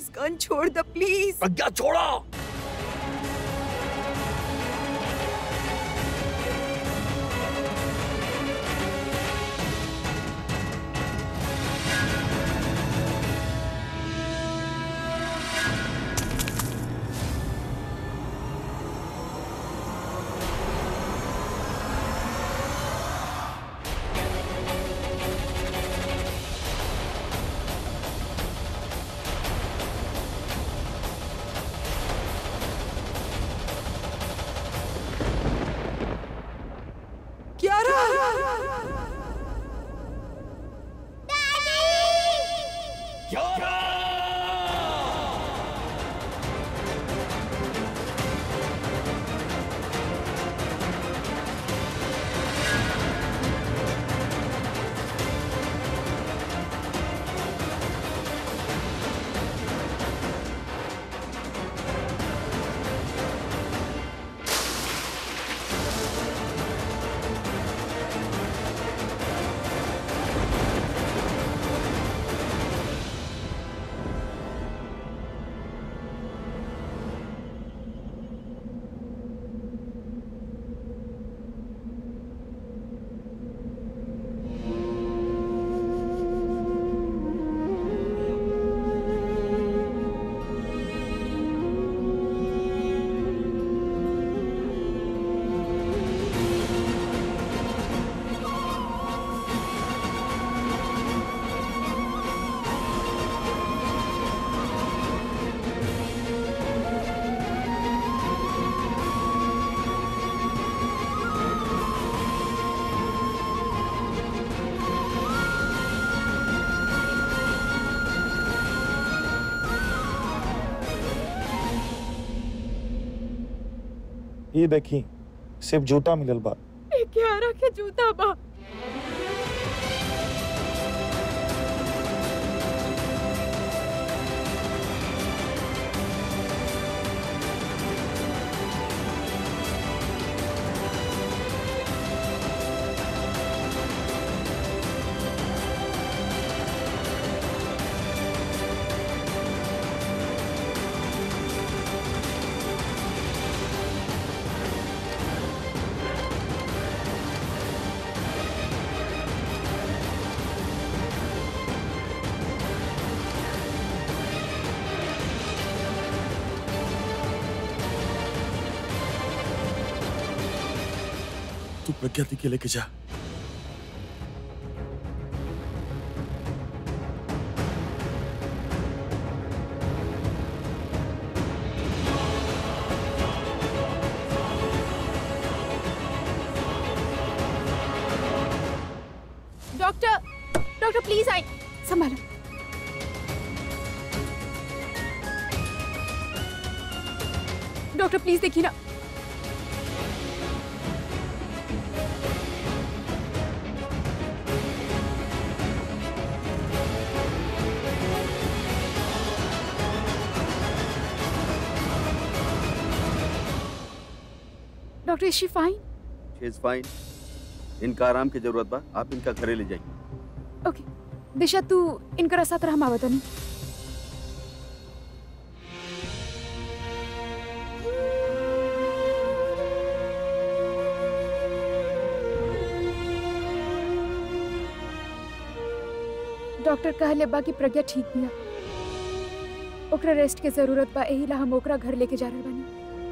मुस्कान छोड़ द प्लीज प्रज्ञा छोड़ो क्यारा ये देखी सिर्फ जूता मिलल बा ए क्यारा के जूता बा तू प्रज्ञा दी के लेके जा डॉक्टर डॉक्टर प्लीज आई संभालो डॉक्टर प्लीज देखिए ना doctor is she fine she is fine इनका आराम की जरूरत बा आप इनका घरे ले जाइए ओके दिशा तू इनकर साथ रहा मावत नहीं डॉक्टर कहले बा कि प्रज्ञा ठीक बिया ओकरा रेस्ट के जरूरत बा एही ला हम ओकरा घर लेके जा रहल बानी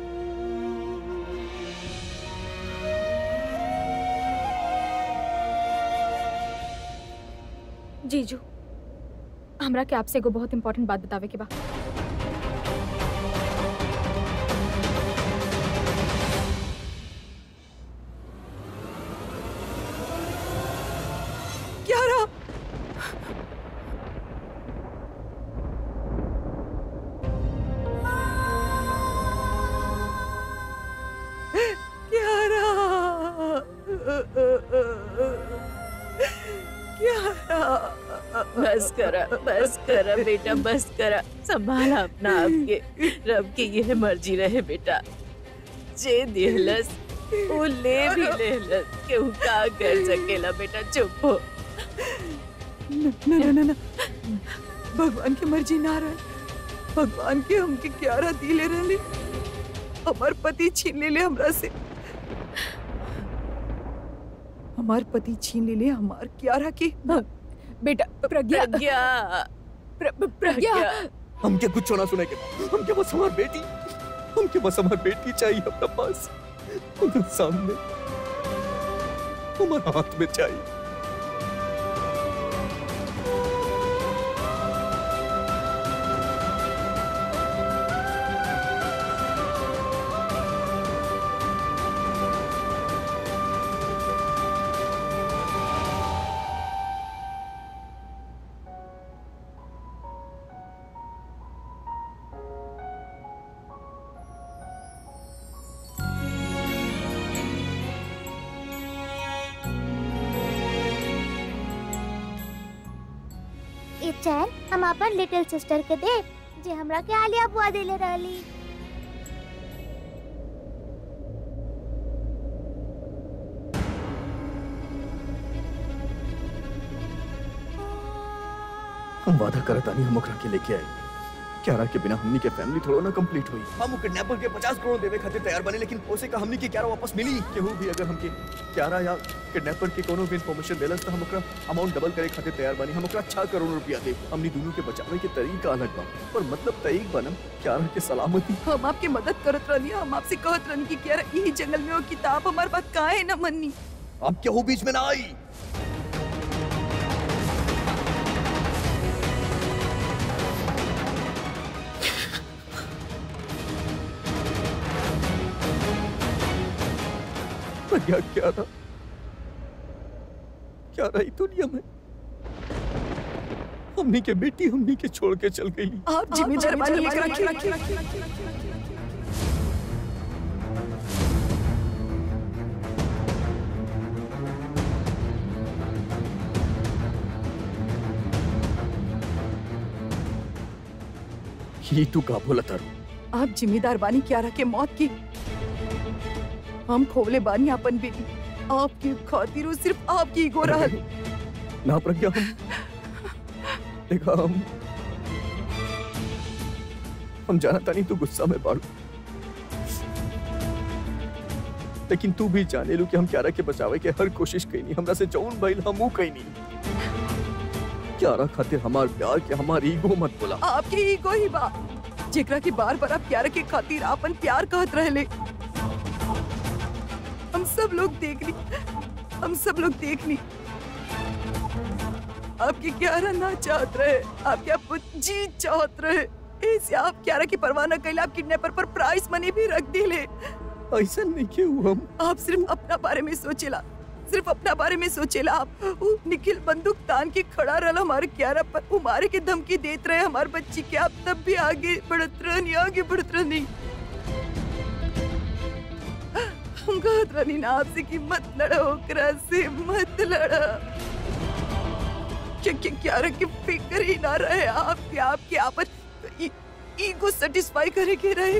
जीजू हमरा के आपसे एगो बहुत इंपॉर्टेंट बात बतावे के बा क्यारा क्यारा क्यारा बस करा बस करा बेटा बस करा संभाला अपना आपके रब की यह मर्जी रहे बेटा जे दिलस वो ले भी लेलस केहू का कर सकेला बेटा चुप हो न न न न भगवान की मर्जी ना रहे भगवान के हमके क्यारा दिले रहले हमार पति छीन लेले हमरा से हमार पति छीन लेले हमार क्यारा के बेटा प्रज्ञा प्रज्ञा प्र- प्र- प्रज्ञा हमके कुछ ना सुने के हमके बस हमार बेटी हमके बस हमार बेटी चाहिए अपना पास उधर सामने हमारे हाथ में चाहिए ई चैन हम अपन लिटिल सिस्टर के दे जे हमरा के आलिया बुआ देले रहली हम वादा करता नहीं हम ओकरा के लेके आए क्यारा के बिना हमनी के फैमिली थोड़ा ना कंप्लीट हुई हम किडनैपर के 50 करोड़ देवे खातिर तैयार बने लेकिन ओसे का हमनी के क्यारा वापस मिली केहू भी अगर हमके क्यारा या किडनैपर के कोनो भी इंफॉर्मेशन देलस तो हम ओकरा अमाउंट डबल करे खातिर तैयार बनी हम ओकरा 6 करोड़ रुपया दे हमनी दोनों के बचावे के तरीका अलग बा पर मतलब तईक बनम क्यारा के सलामती हम आपके मदद करत रहनी हम आपसे कहत रहनी कि क्यारा यही जंगल में वो किताब हमार बात काहे न मन्नी अब केहू बीच में ना आई प्रज्ञा क्या था क्या रही दुनिया में हमनी के बेटी हमनी के छोड़ के चल गई आप जिम्मेदार बनी एकरा के ही तू का बोला तारू आप जिम्मेदार बानी क्यारा के मौत की हम खोले बानी अपन बेटी आपकी खातिर वो सिर्फ आपकी गो रहल ना प्रज्ञा हम देखा हम हम जाना तानी तू गुस्सा में बाड़ू लेकिन तू भी जाने लू कि हम क्यारा के बचावे के हर कोशिश कईनी हमरा से जौन भइल हमू कईनी क्यारा खातिर हमार प्यार के हमार ईगो मत बोला आपके ईगो ही बा जेकरा के बार बार आप क्यारा के खातिर आपन प्यार कहत रहले हम सब लोग देख ली हम सब लोग देख ली आपके क्यारा ना चाहत रहे आपके आप जीत चाहत रहे ऐसे आप क्यारा की परवाह न कैले आप किडनैपर पर प्राइस मनी भी रख दिले ऐसा नहीं क्यों हम आप सिर्फ अपना बारे में सोचेला सिर्फ अपना बारे में सोचेला आप उ निखिल बंदूक तान के खड़ा रहल हमारे क्यारा पर उ मारे के धमकी देत रहे हमारे बच्ची के आप तब भी आगे बढ़त रहनी आगे बढ़त रहनी हम कहत रहनी ना आपसे कि मत लड़ो ओकरा से मत लड़ो क्या क्या क्यारा की फिक्र ही ना रहे आपके आपके आपन ईगो सेटिस्फाई करे के रहे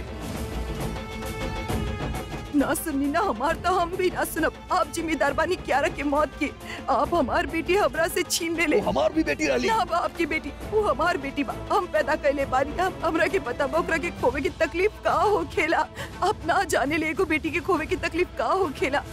ना सुनी ना हमार तो हम भी ना सुनब आप जिम्मेदार बानी क्यारा के मौत के आप हमार बेटी हमरा से छीन ले ले वो हमार भी बेटी रही ना बा आपकी बेटी वो हमार बेटी बा हम पैदा कैले बानी हम हमरा के पता बा ओकरा के खोवे की तकलीफ का हो खेला आप ना जाने ले एगो बेटी के खोवे की तकलीफ का हो खेला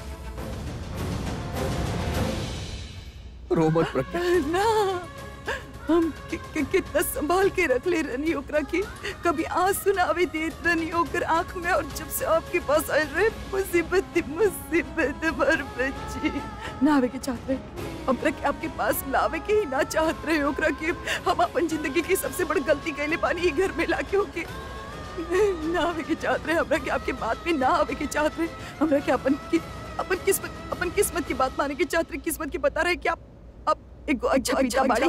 रो मत प्रज्ञा ना हम कि, कि, कितना संभाल के रख ले रनी ओकरा के कभी आंसू ना आवे देत रनी ओकर आंख में और जब से आपके पास आए रहे मुसीबत ही मुसीबत हमार बच्ची ना आवे के चाहत रहे हमरा के आपके पास लावे के ही ना चाहत रहे ओकरा के हम अपन जिंदगी की सबसे बड़ी गलती कैले पानी ई घर में लाके होके ना आवे के चाहत रहे हमरा के आपके बात में ना आवे के चाहत रहे हमरा के अपन की अपन किस्मत अपन किस्मत की बात माने के चाहत रहे किस्मत की बता रहे कि आप अब एक अच्छा अच्छा बाड़ी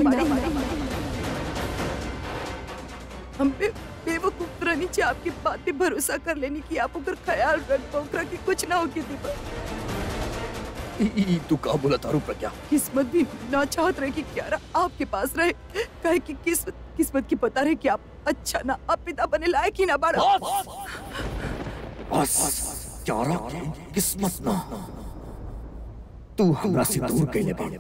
हम पे बेवकूफ रहनी चाहिए आपकी बात पे भरोसा कर लेनी कि आप ओकर ख्याल रख ओकरा के कुछ ना होके दीपा ई- ई- तू का बोला तारू प्रज्ञा किस्मत भी ना चाहत रहे कि क्यारा आपके पास रहे कहे कि किस्मत किस्मत की पता रहे कि आप अच्छा ना आप पिता बने लायक ही ना बाड़ा बस क्यारा के किस्मत ना तू हमरा से दूर कैले बा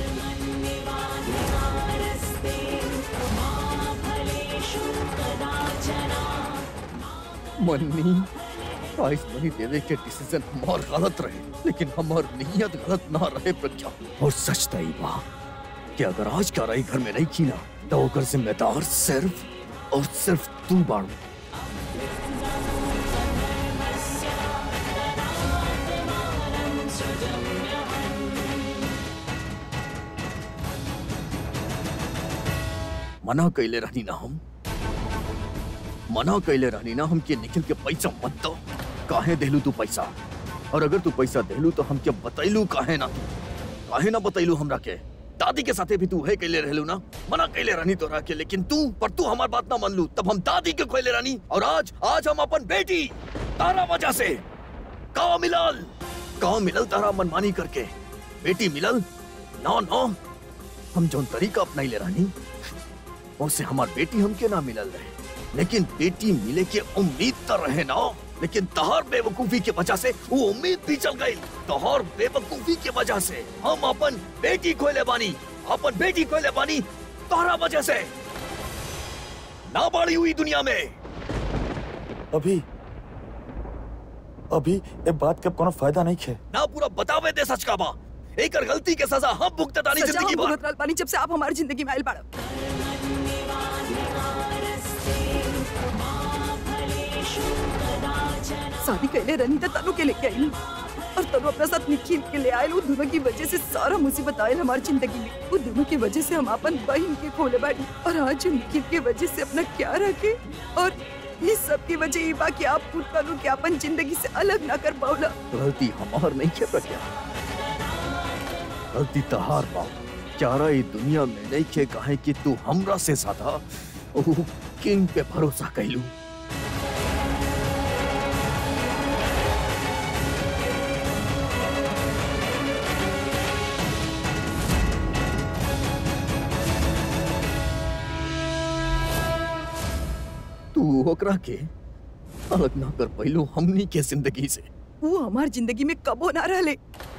फलेषु कदा मन्नी प्राइस मनी देवे के डिसीजन हमार गलत रहे लेकिन हमार नियत गलत ना रहे प्रज्ञा और सच तई बा कि अगर आज का रही घर में नहीं की ना तो ओकर जिम्मेदार सिर्फ और सिर्फ तू बाड़ू मना कैले रहनी ना हम मना कैले रहनी ना हम के निखिल के पैसा मत दो काहे देलू तू पैसा और अगर तू पैसा देलू तो हम के बतैलू काहे ना तू काहे ना बतैलू हमरा के दादी के साथे भी तू है कैले रहलू ना मना कैले रहनी तोरा के लेकिन तू पर तू हमार बात ना मान लू तब हम दादी के खोले रहनी और आज आज हम अपन बेटी तारा वजह से का मिलल का मिलल तारा मनमानी करके बेटी मिलल ना ना हम जौन तरीका अपनाइले रहनी उससे हमार बेटी हमके ना मिलल रहे लेकिन बेटी मिले के उम्मीद तो रहे ना लेकिन तहार बेवकूफी के वजह से वो उम्मीद भी चल गई तहार बेवकूफी के वजह से हम अपन बेटी खोले बानी अपन बेटी खोले बानी तोहरा वजह से ना बाड़ी हुई दुनिया में अभी अभी ए बात के कोनो फायदा नहीं खे ना पूरा बतावे दे सच का बा एकर गलती के सजा हम भुगततानी सजा जिंदगी हम भर भुगत रहल बानी जब से आप हमारी जिंदगी में आयल बाड़ा शादी कैले रनी त तनु के लेके आई और तनु अपना साथ निखिल के ले आयल वो दोनों की वजह से सारा मुसीबत आयल हमारी जिंदगी में वो दोनों की वजह से हम अपन बहन के खोले बाड़ी और आज हम निखिल के वजह से अपना क्या रखे और ये सब की वजह ये बा कि आप खुद तनु के अपन जिंदगी से अलग ना कर पावला गलती हमार नहीं है प्रज्ञा गलती तहार बा चारा ये दुनिया में नहीं खे काहे कि तू हमरा से ज्यादा ओह किंग पे भरोसा कैलू तू ओकरा के अलग ना कर पैलू हमनी के जिंदगी से वो हमार जिंदगी में कबो ना रहले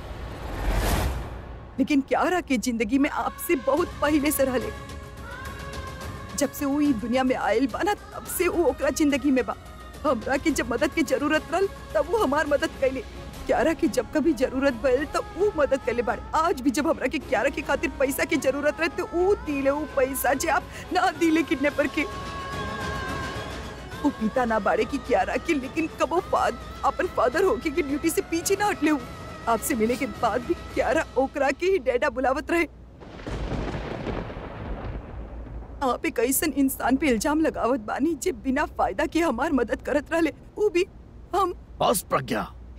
लेकिन क्यारा के जिंदगी में आपसे बहुत पहले से रहले जब से वो ई दुनिया में आयल बा ना तब से वो ओकरा जिंदगी में बा हमरा के जब मदद की जरूरत रहल तब वो हमार मदद कैले क्यारा की जब कभी जरूरत भइल तो वो मदद कैले बाड़े आज भी जब हमरा के क्यारा के खातिर पैसा की जरूरत रहे तो वो दिले वो पैसा जे आप ना दिले किडनैपर के वो पिता ना बाड़े की क्यारा की लेकिन कबो फाद अपन फादर होके की ड्यूटी से पीछे ना हटले हूँ आपसे मिले के बाद भी क्यारा ओकरा के ही डैडा बुलावत रहे आप एक ऐसन इंसान पे इल्जाम लगावत बानी जे बिना फायदा के हमार मदद करत रहले वो भी हम बस प्रज्ञा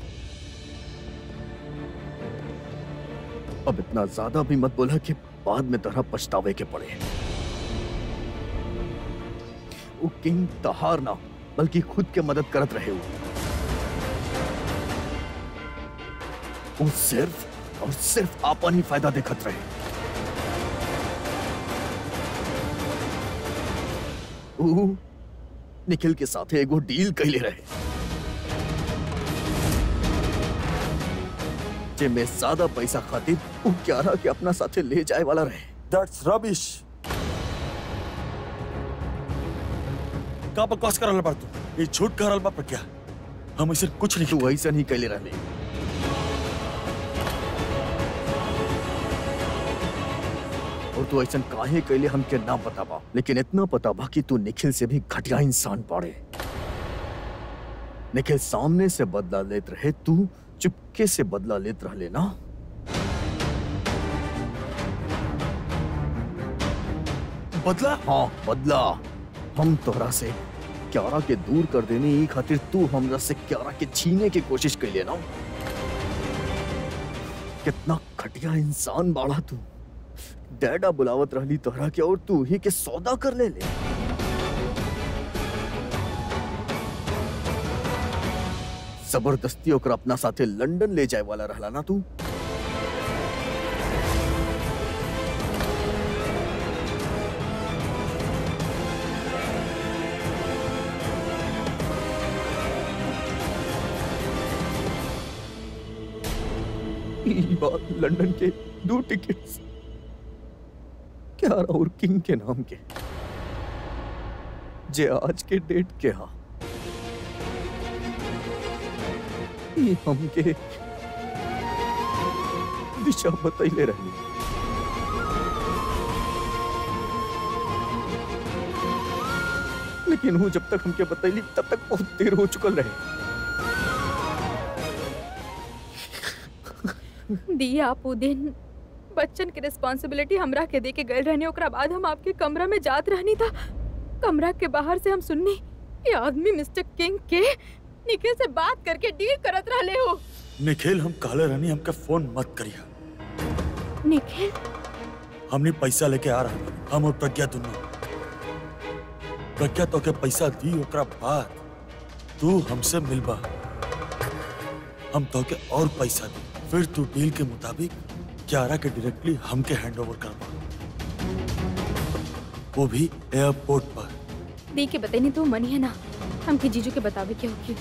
अब इतना ज्यादा भी मत बोला कि बाद में तरह पछतावे के पड़े वो किंग तहार ना बल्कि खुद के मदद करत रहे हो वो सिर्फ और सिर्फ आपन ही फायदा देखत रहे वो निखिल के साथ एगो डील कैले रहे जे में ज्यादा पैसा खातिर वो क्यारा के अपना साथे ले जाए वाला रहे दैट्स रबिश का बकवास करल बा तू ये झूठ करल बा प्रज्ञा हम इसे कुछ नहीं तू ऐसा नहीं कैले रहले और तू ऐसा काहे कैले हमके ना पता बा लेकिन इतना पता बा कि तू निखिल से भी घटिया इंसान पाड़े निखिल सामने से बदला लेत रहे तू चुपके से बदला लेत रहले ना बदला हाँ बदला हम तोहरा से क्यारा के दूर कर देने ई खातिर तू हमरा से क्यारा के छीने की कोशिश कैले ना कितना घटिया इंसान बाड़ा तू डैडा बुलावत रहली तोहरा के और तू ही के सौदा कर ले ले जबरदस्ती ओकरा अपना साथे लंदन ले जाए वाला रहला ना तू ई बात लंदन के दो टिकट्स क्या और किंग के नाम के जे आज के डेट के हा ये हमके दिशा बतैले रही लेकिन हूँ जब तक हमके बतैली तब तक बहुत देर हो चुकल रहे दी आप उ दिन बच्चन के रिस्पांसिबिलिटी हमरा के दे के गए रहनी ओकरा बाद हम आपके कमरा में जात रहनी था कमरा के बाहर से हम सुननी ये आदमी मिस्टर किंग के निखिल से बात करके डील करत रहले हो निखिल हम कहले रहनी हमके फोन मत करिया निखिल हमने पैसा लेके आ रहा बानी। हम और प्रज्ञा दोनों प्रज्ञा तो के पैसा दी ओकरा बाद तू हमसे मिलबा हम तो के और पैसा दी फिर तू डील के मुताबिक क्यारा के डायरेक्टली हमके हैंड ओवर करबा वो भी एयरपोर्ट पर दी के बतैनी तो मनी है ना हमके जीजू के बतावे के होगी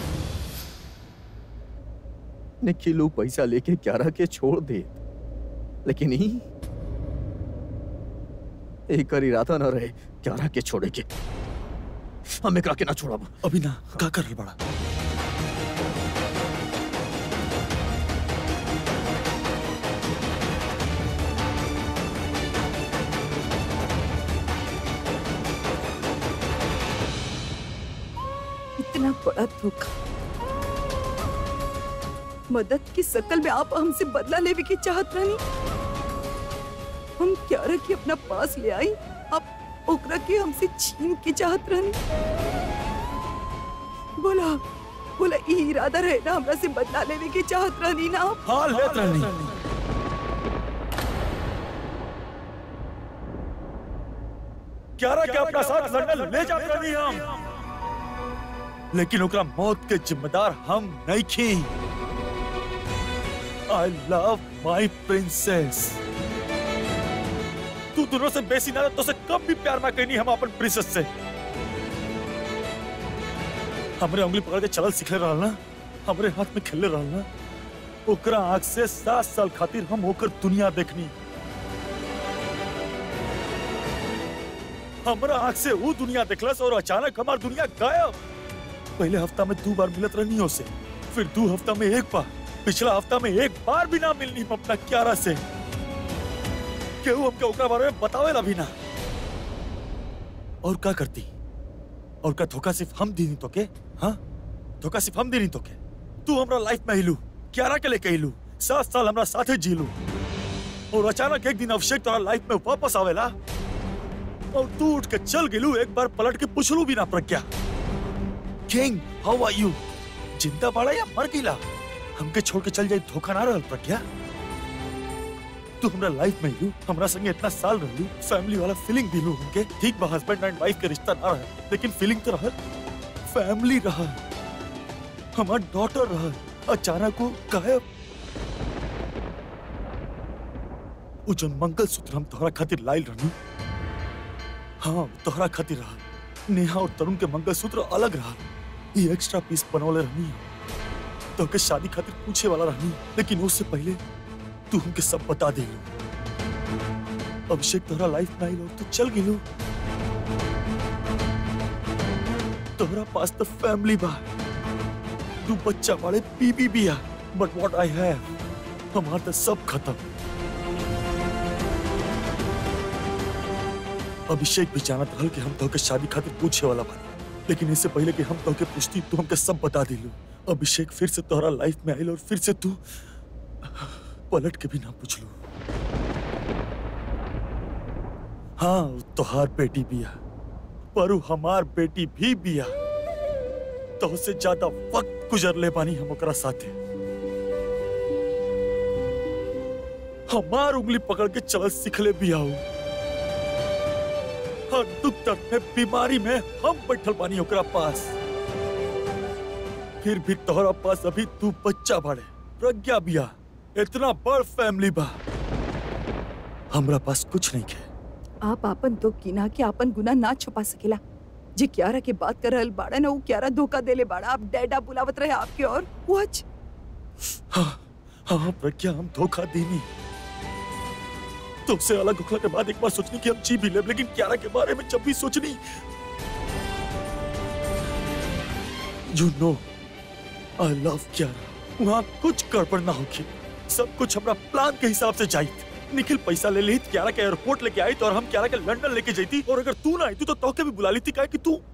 निखिलू पैसा लेके क्यारा के छोड़ दे लेकिन ही एक कर इरादा न रहे क्यारा के छोड़े के हम एकरा के ना छोड़ब अभी ना का करल बड़ा इतना बड़ा धोखा मदद की शकल में आप हमसे बदला लेवे की चाहत रहनी हम क्यारा के अपना पास ले आई आप ओकरा के हमसे छीन के चाहत रहनी बोला बोला ई इरादा रहे ना हमरा से बदला लेवे की चाहत रहनी ना आप हाँ लेत रहनी क्यारा के अपना साथ लंदन ले जात रहनी हम लेकिन ओकरा मौत के जिम्मेदार हम नहीं थी आई लव माई प्रिंसेस तू दोनों से बेसी ना तो से कम भी प्यार ना कहनी हम अपन प्रिंसेस से हमरे उंगली पकड़ के चलल सिखले रहल ना हमरे हाथ में खेले रहल ना ओकरा आंख से सात साल खातिर हम होकर दुनिया देखनी हमरा आंख से वो दुनिया देखलस और अचानक हमार दुनिया गायब पहले हफ्ता में दो बार मिलत रहनी से फिर दो हफ्ता में एक बार पिछला हफ्ता में एक बार भी ना मिलनी हम अपना क्यारा से केहू हमके ओकरा बारे में बतावेला भी ना और का करती और का धोखा सिर्फ हम दी तो के हाँ धोखा सिर्फ हम दी तो के तू हमरा लाइफ में हिलू क्यारा के लेके हिलू सात साल हमरा साथे जीलू और अचानक एक दिन अभिषेक तोरा लाइफ में वापस आवेला और तू उठ के चल गेलू एक बार पलट के पूछलू भी ना Pragya king how are you जिंदा बाड़ा या मर गिला हमके छोड़ के चल जाए धोखा ना रहल प्रज्ञा तू हमरा लाइफ में यू हमरा संगे इतना साल रहलू फैमिली वाला फीलिंग दिलू हमके ठीक बा हस्बैंड एंड वाइफ के रिश्ता ना रहे लेकिन फीलिंग तो रहल फैमिली रहल हमार डॉटर रहल अचानक वो गायब वो जो मंगल सूत्र हम तोहरा खातिर लाइल रहनी हाँ तोहरा खातिर रहल नेहा और तरुण के मंगल सूत्र अलग रहल ये एक्स्ट्रा पीस बनवले रहनी तो के शादी खातिर पूछे वाला रहनी लेकिन उससे पहले तू हमके सब बता दे अभिषेक तोहरा लाइफ में आइल और तू चल गेलू तोहरा पास तो फैमिली बा तू बच्चा वाले बीबी भी आ बट व्हाट आई हैव हमार तो सब खत्म अभिषेक भी जानत रहल कि हम तोहके शादी खातिर पूछे वाला बानी लेकिन इससे पहले कि हम तोहके पूछती तू हमके सब बता दिलू अभिषेक फिर से तोहरा लाइफ में आइल और फिर से तू पलट के भी ना पूछलू हाँ उ तोहार बेटी बिया पर उ हमार बेटी भी बिया तो से ज्यादा वक्त गुजर ले पानी हम ओकरा साथे हमार उंगली पकड़ के चल सिखले बिया उ। हर दुख दर्द में बीमारी में हम बैठल बानी ओकरा पास फिर भी तोहरा पास अभी तू बच्चा बाड़े प्रज्ञा बिया इतना बड़ फैमिली बा हमरा पास कुछ नहीं है आप आपन तो किना के आपन गुना ना छुपा सकेला जे क्यारा के बात कर रहल बाड़ा ना वो क्यारा धोखा देले बाड़ा आप डैडा बुलावत रहे आपके और वच हाँ हाँ प्रज्ञा हम धोखा देनी तुमसे अलग होने के बाद एक बार सोचनी कि हम जी भी ले लेकिन क्यारा के बारे में जब भी सोचनी you know I love Kiara वहाँ कुछ गड़बड़ ना होगी सब कुछ हमारा प्लान के हिसाब से चाहिए निखिल पैसा ले ली क्यारा के एयरपोर्ट लेके आई तो और हम क्यारा के लंदन लेके जाती और अगर तू ना आई तू तो तोके भी बुला ली थी क्या कि तू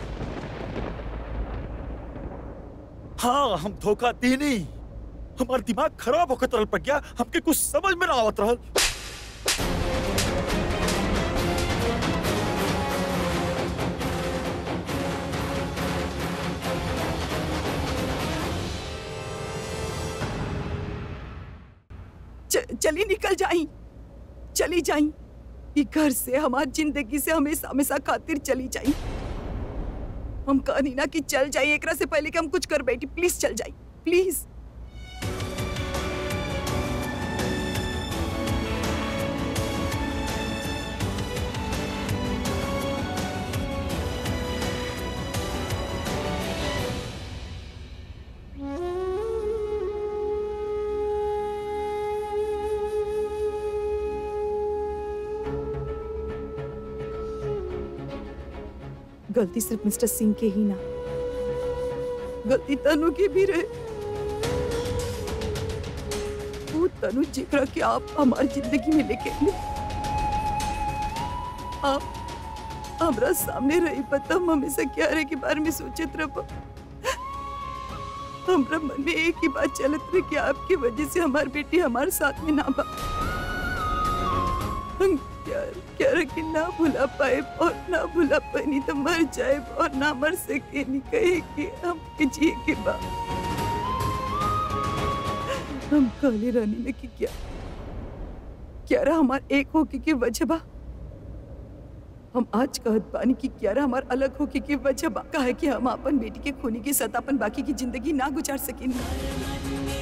हाँ हम धोखा दे नहीं हमारा दिमाग खराब होकर तरल पड़ गया हमके कुछ समझ में ना आवत रहल च- चली निकल जाई चली जाई ई घर से हमार जिंदगी से हमेशा हमेशा खातिर चली जाई हम कहनी ना कि चल जाई एकरा से पहले कि हम कुछ कर बैठी प्लीज चल जाई प्लीज गलती सिर्फ मिस्टर सिंह के ही ना गलती तनु की भी रहे वो तनु जिक्र कि आप हमारी जिंदगी में लेके आए आप हमरा सामने रही पता हम हमेशा क्या रहे के बारे में सोचत रहो हमरा मन में एक ही बात चलत रहे कि आपकी वजह से हमारी बेटी हमारे साथ में ना बा हम क्या क्या रखे ना भुला पाए और ना भुला पाए नहीं तो मर जाए और ना मर सके नहीं कहे कि हम के जिए के बाद हम काली रानी में कि क्या क्या रहा हमार एक होके की वजह बा हम आज कहत बानी कि क्यारा हमार अलग होके की वजह बा काहे कि हम अपन बेटी के खूनी के साथ अपन बाकी की जिंदगी ना गुजार सकेनी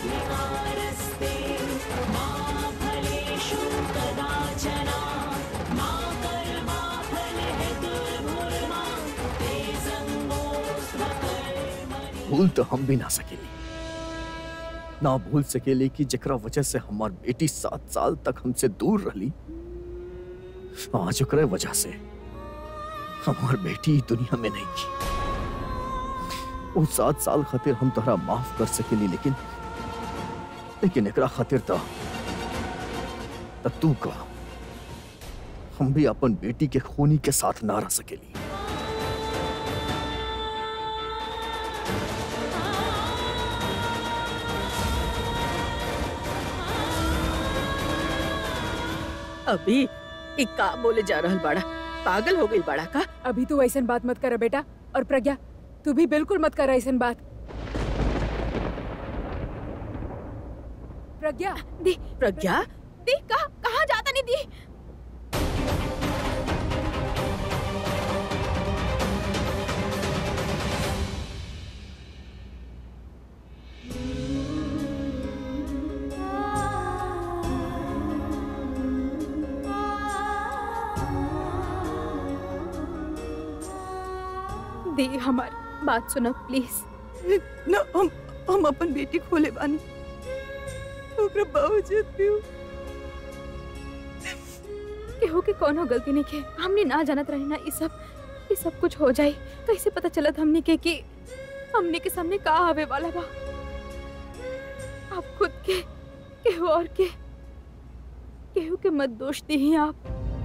भूल तो हम भी ना सकेली ना भूल सकेली कि जकरा वजह से हमार बेटी सात साल तक हमसे दूर रही आज ओकरे वजह से हमार बेटी ई दुनिया में नहीं की वो सात साल खातिर हम तोहरा माफ कर सकेली लेकिन लेकिन एकरा खातिर तो त तू का हम भी अपन बेटी के खूनी के साथ ना रह सकेली अभी ई का बोले जा रहल बाड़ा पागल हो गई बाड़ा का अभी तू ऐसन बात मत कर बेटा और प्रज्ञा तू भी बिल्कुल मत कर ऐसन बात प्रज्ञा दी प्रज्ञा दी कहाँ कहाँ जाता नहीं दी दी हमारी बात सुनो प्लीज ना हम हम अपन बेटी खोले बानी ओकरा बावजूद भी वो केहू के कोनो गलती नहीं के हमने ना जानत रहे ना ये सब ये सब कुछ हो जाए कैसे पता चलत हमने के कि हमने के सामने का आवे वाला बा आप खुद के केहू और के केहू के मत दोष दी आप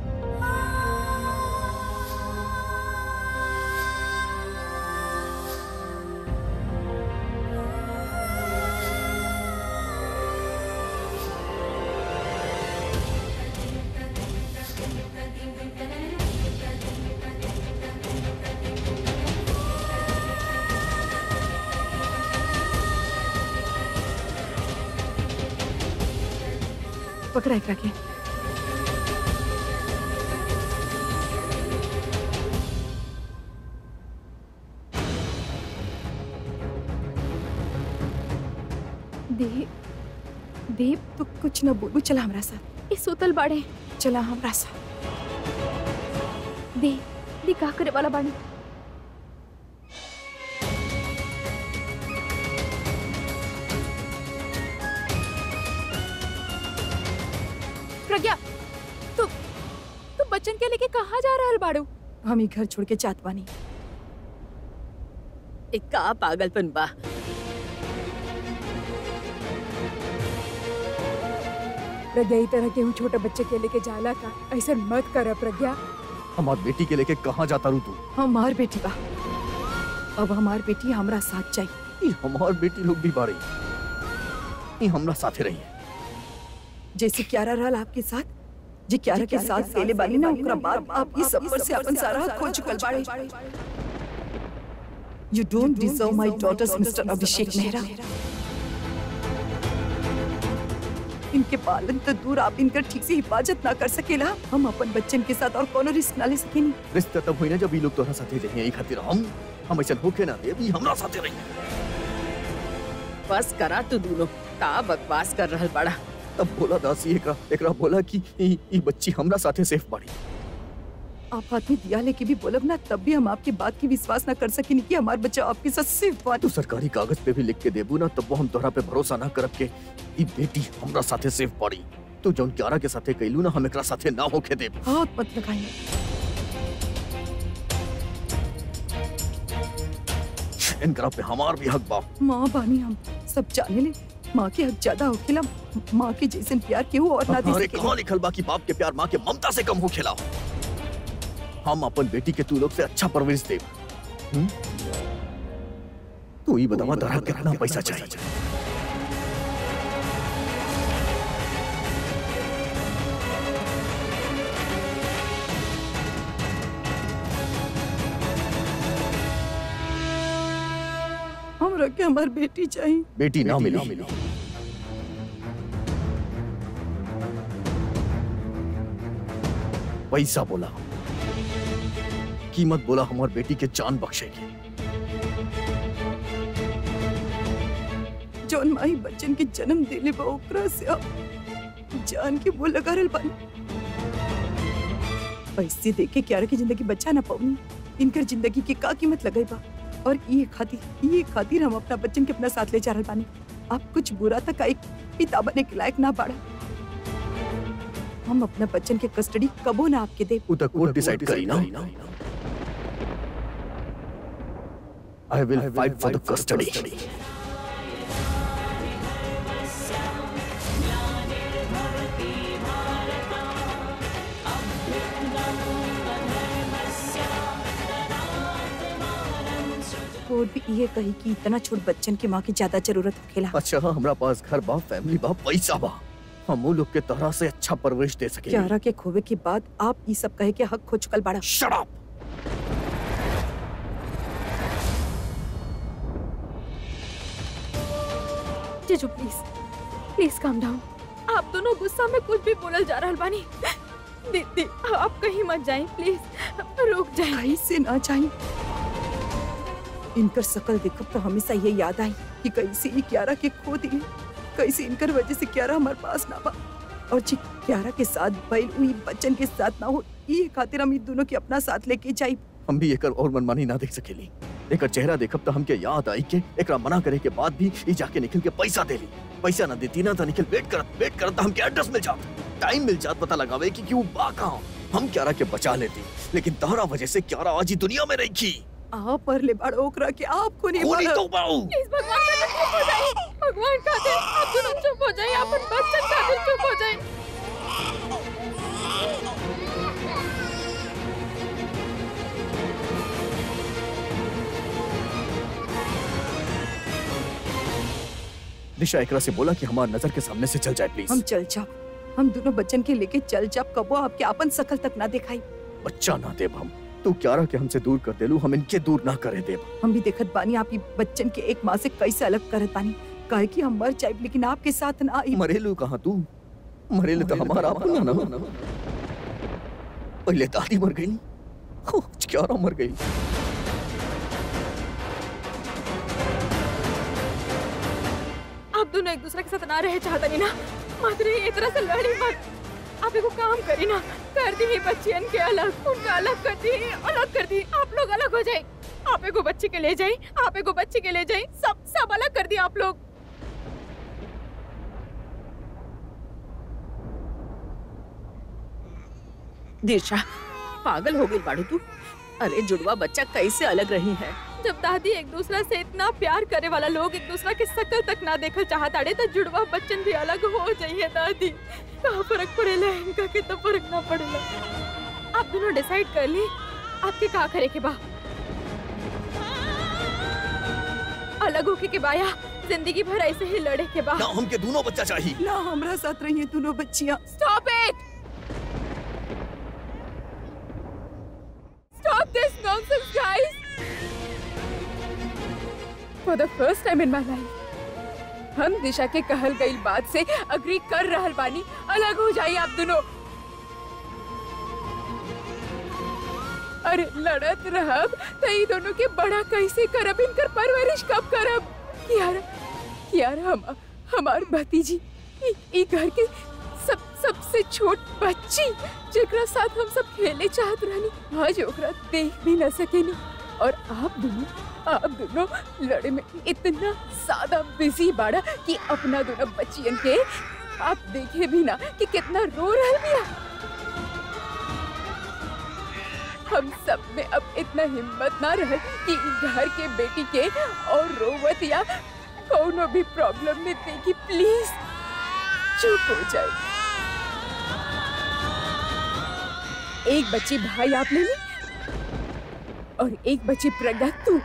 पकड़ा एकरा के दीप दीप तू कुछ न बोलू चला हमरा साथ ये सुतल बाड़े चला हमरा साथ दे दी का करे वाला बानी प्रज्ञा तू तू बच्चन के लेके कहाँ जा रहल बाड़ू हम ही घर छोड़ के जात बानी एक का पागलपन बा प्रज्ञा ई तरह केहू छोटे बच्चे के लेके जाला का ऐसा मत कर प्रज्ञा हमार बेटी के लेके कहाँ जाता रू तू हमार बेटी बा अब हमार बेटी हमरा साथ चाहिए ई हमार बेटी लोग भी बाड़ी ई हमरा साथे रही है जैसे क्यारा रहल आपके साथ जे क्यारा के साथ पहले बानी ना ओकरा बाद आप इस सफर से अपन सारा हक खो चुकल बाड़े you don't deserve my daughters mister Abhishek Mehra इनके पालन तो दूर आप इनकर ठीक से हिफाजत ना कर सकेला हम अपन बच्चन के साथ और कोनो रिस्क ना ले सकेनी रिश्ता तब हुई ना जब ई लोग तोहरा साथे रही ई खातिर हम हम ऐसा होके ना दे ई हमरा साथे रही बस करा तू दोनों का बकवास कर रहल बड़ा तब बोला दासी एकरा एकरा बोला कि ई ई बच्ची हमरा साथे सेफ बाड़ी आप हाथ में दिया लेके भी बोलब ना तब भी हम आपकी बात की विश्वास ना कर सकेनी कि हमारा बच्चा आपके साथ सिर्फ तू सरकारी कागज पे भी लिख के देबू ना तब वो हम तोहरा पे भरोसा ना करब के ई बेटी हमरा साथे सेफ बाड़ी तू जौन क्यारा के साथे कैलू ना हम एकरा साथे ना होके देब हाथ मत लगाइए इनकरा पे हमार भी हक बा माँ बानी हम सब जाने ले माँ के हक ज्यादा होखेला माँ के जैसे प्यार केहू और ना दे हमारे सकेला कहाँ लिखल बा कि बाप के प्यार माँ के ममता से कम हो खेला हम अपन बेटी के तू लोग से अच्छा परवरिश देब हम्म? तू ही बतावा तोहरा कितना पैसा चाहिए हमरा के हमार बेटी चाहिए बेटी ना मिली पैसा बोला कीमत बोला हमार बेटी के जान बख्शेगी जौन माई बच्चन के जन्म देले बा ओकरा से आप जान के वो लगा रहल बानी पैसे देके क्यारा की जिंदगी बचा ना पाऊनी इनकर जिंदगी के का कीमत लगाई बा और ये खातिर ये खातिर हम अपना बच्चन के अपना साथ ले जा रहल बानी आप कुछ बुरा तक एक पिता बने के लायक ना बाड़ा हम अपना बच्चन के कस्टडी कबो ना आपके दे उ तक कोर्ट डिसाइड करी ना I will fight for the custody court भी ये कही कि इतना छोट बच्चन के माँ की ज्यादा जरूरत होखेला अच्छा हमरा पास घर बा फैमिली बा पैसा बा हम उ लोग के तरह से अच्छा परवरिश दे सके क्यारा के खोवे के बाद आप ये सब कहे के हक खो चुकल बाड़ा शट अप जीजू प्लीज प्लीज काम डाउन आप दोनों गुस्सा में कुछ भी बोलल जा रहल बानी दीदी आप कहीं मत जाएं प्लीज रुक जाएं कैसे ना चाहिए इनकर शकल देखब तो हमेशा ये याद आई कि कैसे ये क्यारा के खो दिए कैसे इनकर वजह से क्यारा हमारे पास ना बा और जी क्यारा के साथ बैल हुई बच्चन के साथ ना हो ये खातिर हम इन दोनों के अपना साथ लेके जाई हम भी एकर और मनमानी ना देख सकेली एकर चेहरा देखब तो हमके याद आई के एकरा मना करे के बाद भी ई जाके निखिल के पैसा देली पैसा ना देती ना तो निखिल वेट करत वेट करत तो हमके एड्रेस मिल जात टाइम मिल जात पता लगावे कि क्यों बा कहाँ हम क्यारा के बचा लेती लेकिन तहरा वजह से क्यारा आज ही दुनिया में रही थी आप पर ले बड़ा ओकरा के आपको नहीं खूनी मालूम। तो बाऊ प्लीज भगवान का चुप हो जाए भगवान का दिल आप दोनों चुप हो जाए अपन बच्चन का दिल चुप हो जाए निशा एकरा से बोला कि हमार नजर के सामने से चल जाए प्लीज हम चल जाओ हम दोनों बच्चन के लेके चल जाओ कबो आपके अपन शकल तक ना दिखाई बच्चा ना देब हम तू क्यारा के हमसे दूर कर देलू हम इनके दूर ना करे देब हम भी देखत बानी आप ही बच्चन के एक माँ से कैसे अलग करत बानी काहे कि हम मर जाए लेकिन आपके साथ ना आई मरेलू कहाँ तू मरेलू तो हमारा अपना ना पहले दादी मर गई क्यारा मर गई आप दोनों एक दूसरे के साथ ना रहे चाहता नहीं ना मत रही इस तरह से लड़ी मत आप एगो काम करी ना कर दी बच्चियन के अलग उनका अलग कर दी अलग कर दी आप लोग अलग हो जाए आप एगो बच्चे के ले जाए आप एगो बच्चे के ले जाए सब सब अलग कर दी आप लोग दिशा पागल हो गई बाड़ू तू अरे जुड़वा बच्चा कैसे अलग रही है जब दादी एक दूसरा से इतना प्यार करे वाला लोग एक दूसरा के शकल तक ना देखल चाहताड़े तो जुड़वा बच्चन भी अलग हो जाइए दादी कहाँ फर्क पड़ेला इनका के तो फर्क ना पड़ेला आप दोनों डिसाइड कर ली आपके का करे के बा अलग होके के बाया जिंदगी भर ऐसे ही लड़े के बा ना हमके दोनों बच्चा चाहिए ना हमरा साथ रहिए दोनों बच्चियाँ Stop it! Stop this nonsense, guys! For the first time in my life, हम दिशा के कहल गई बात से अग्री कर रहल बानी अलग हो जाइए आप दोनों अरे लड़त रहब तो ई दोनों के बड़ा कैसे करब इनकर परवरिश कब करब कियारा कियारा हम हमार भतीजी ई ई घर के सब सबसे छोट बच्ची जेकरा साथ हम सब खेले चाहत रहनी आज ओकरा देख भी न सकेनी और आप दोनों आप दोनों लड़े में इतना ज्यादा बिजी बाड़ा कि अपना दोनों बच्चियन के आप देखे भी ना कि कितना रो रहा बिया हम सब में अब इतना हिम्मत ना रहे कि इ घर के बेटी के और रोवत या कोनो भी प्रॉब्लम में देखी प्लीज चुप हो जाए एक बच्ची भाई आप ले ली और एक बच्ची प्रज्ञा तू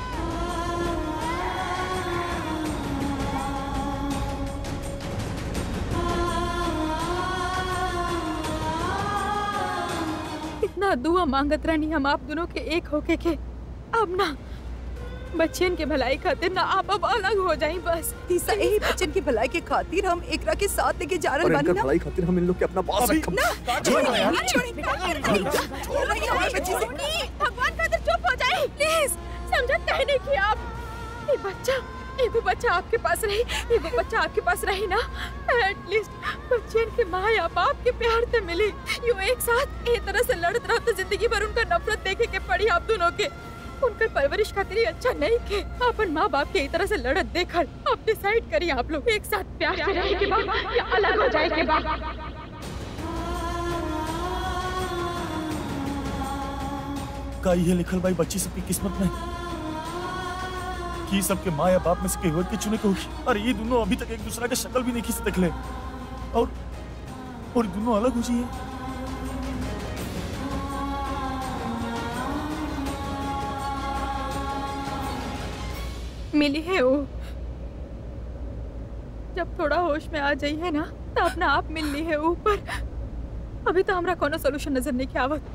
इतना दुआ मांगत रहनी हम आप दोनों के एक होके के अब ना बच्चियन के भलाई खातिर ना आप अब अलग हो जाई बस तीसरा यही बच्चन की भलाई के खातिर हम एकरा के साथ लेके जा और रहे बानी इनकर ना भलाई खातिर हम इन लोग के अपना बॉस अभी- रखम छोड़िए, छोड़िए, छोड़िए हमारी बच्ची से। भगवान खातिर चुप हो जाए प्लीज समझत कहे नहीं कि आप ये बच्चा एगो बच्चा आपके पास रही एगो बच्चा आपके पास रही ना एटलीस्ट बच्चन के माँ या बाप के प्यार से मिली यूं एक साथ एक तरह से लड़त रहो तो जिंदगी भर उनका नफरत देखे के पड़ी आप दोनों के उनकर परवरिश खातिर ही अच्छा नहीं के अपन माँ बाप के एक तरह से लड़त देखल अब डिसाइड करिए आप लोग एक साथ प्यार से रहे के बाद या अलग हो जाए के बाद का ये लिखल भाई बच्ची सबकी किस्मत में की सबके माँ या बाप में से केवल के चुने के होगी अरे ये दोनों अभी तक एक दूसरा के शक्ल भी नहीं खींच देख ले और और ये दोनों अलग हो जाइए मिली है वो जब थोड़ा होश में आ जाइए ना तो अपना आप मिल ली है ऊपर अभी तो हमरा कोनो सोल्यूशन नजर नहीं के आवत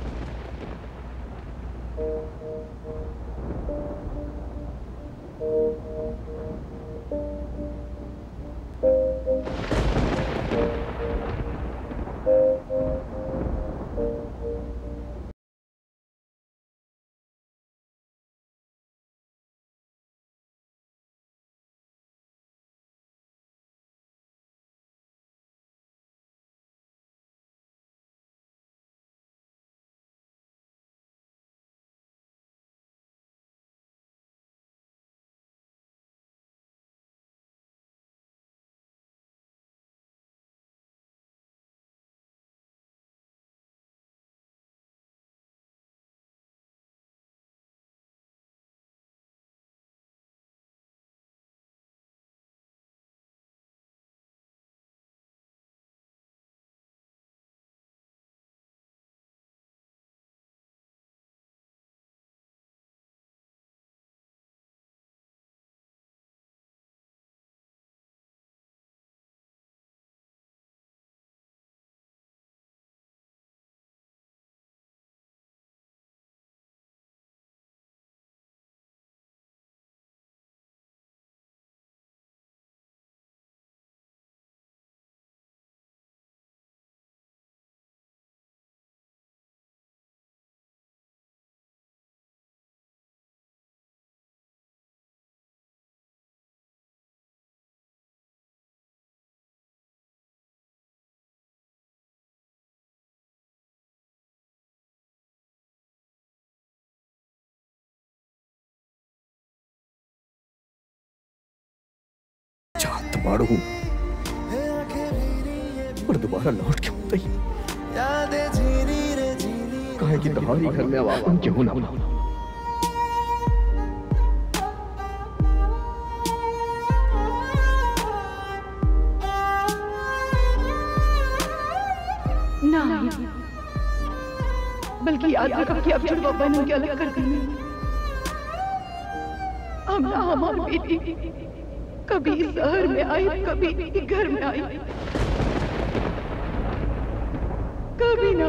चाहत बाड़ू पर दोबारा लौट के मत आई कहे कि तुम्हारी घर में अब आपन क्यों ना बना ना बल्कि याद रखो कि अब जुड़वा बहनों के अलग कर देंगे हम ना हमारी बेटी कभी इस शहर में आई कभी इस घर में आई कभी ना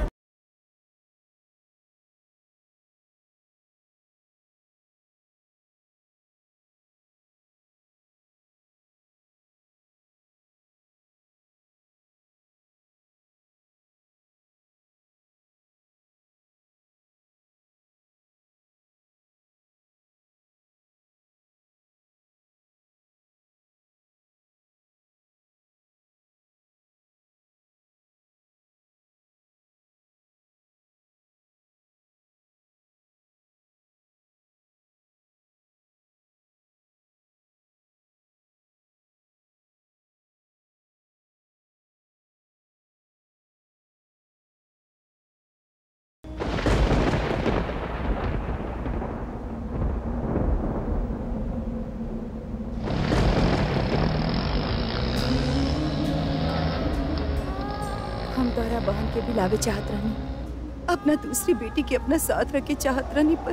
हम तोहरा बहन के भी लावे चाहत रहनी अपना दूसरी बेटी के अपना साथ रखे चाहत रहनी पर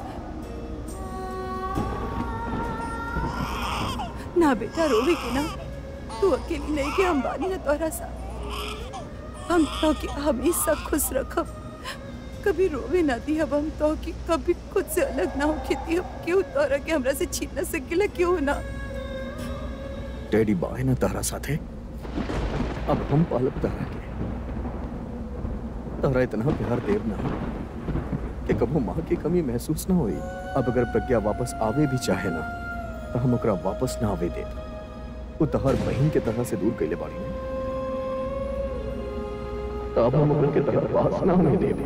ना बेटा रोवे के ना तू अकेली नहीं के हम बानी ना तोहरा साथ हम तो के हमेशा खुश रखब कभी रोवे ना दी अब हम तो कि कभी खुद से अलग ना हो खेती अब क्यों तोहरा के हमरा से छीन ना सकेला क्यों ना डैडी बाय ना तारा साथे अब हम पालब तारा के तारा इतना प्यार देव ना कि कबो माँ की कमी महसूस ना हुई अब अगर प्रज्ञा वापस आवे भी चाहे ना तो हम ओकरा वापस ना आवे दे वो तहर बहन के तरह से दूर कैले बाड़ी ने तो अब हम ओकरा के तरह पास ना होने दे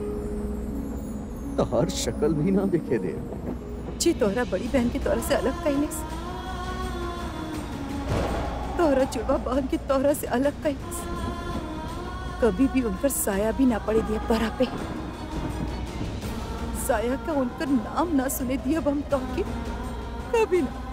तहर शक्ल भी ना देखे दे जी तोहरा बड़ी बहन के तोरा से अलग कैले तोहरा जुड़वा बहन के तोहरा से अलग कैले कभी भी उन पर साया भी ना पड़े दिया तोहरा पे साया का उनका नाम ना सुने दिया अब हम तो के कभी ना